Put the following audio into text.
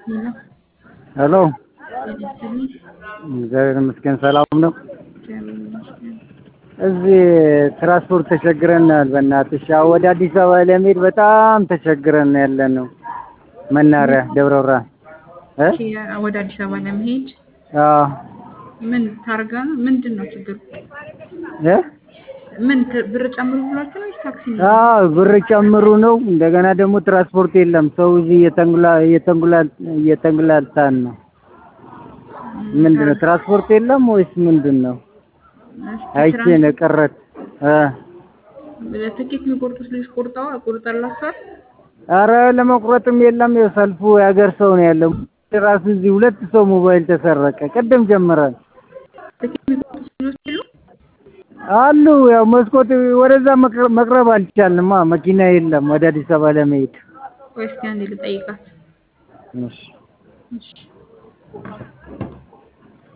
ሄሎ እግዚአብሔር ይመስገን ሰላም ነው። እዚህ ትራንስፖርት ተቸግረናል። በእናትሽ ያው ወደ አዲስ አበባ ለመሄድ በጣም ተቸግረን ያለነው መናኸሪያ ደብረ ብርሃን እ ወደ አዲስ አበባ ለመሄድ አዎ ምን ታርጋ ነው? ምንድን ነው ችግሩ? እ ምን ት- ብር ጨምሩ ብሏችሁ ነው ወይስ ታክሲ ነው? አዎ ብር ጨምሩ ነው። እንደገና ደግሞ ትራንስፖርት የለም። ሰው እዚህ እየተንጉላ እየተንጉላ እየተንጉላታን ነው። ምንድን ነው ትራንስፖርት የለም ወይስ ምንድን ነው? እስኪ አይቼ ነው ቀረት እ ትራንስ- ትኬት የሚቆርጡት ልጅ ቆርጠዋ ቆርጠላችኋል? አረ ለመቁረጥም የለም። ያው ሰልፉ የሀገር ሰው ነው ያለው። ራሱ እዚህ ሁለት ሰው ሞባይል ተሰረቀ። ቅድም ጀምረን ትኬት የሚቆርጡት ልጆች የሉ? አሉ። ያው መስኮት ወደዛ መቅረ- መቅረብ አልቻልንማ። መኪና የለም ወደ አዲስ አበባ ለመሄድ። ቆይ እስኪ አንዴ ልጠይቃት። እሺ እሺ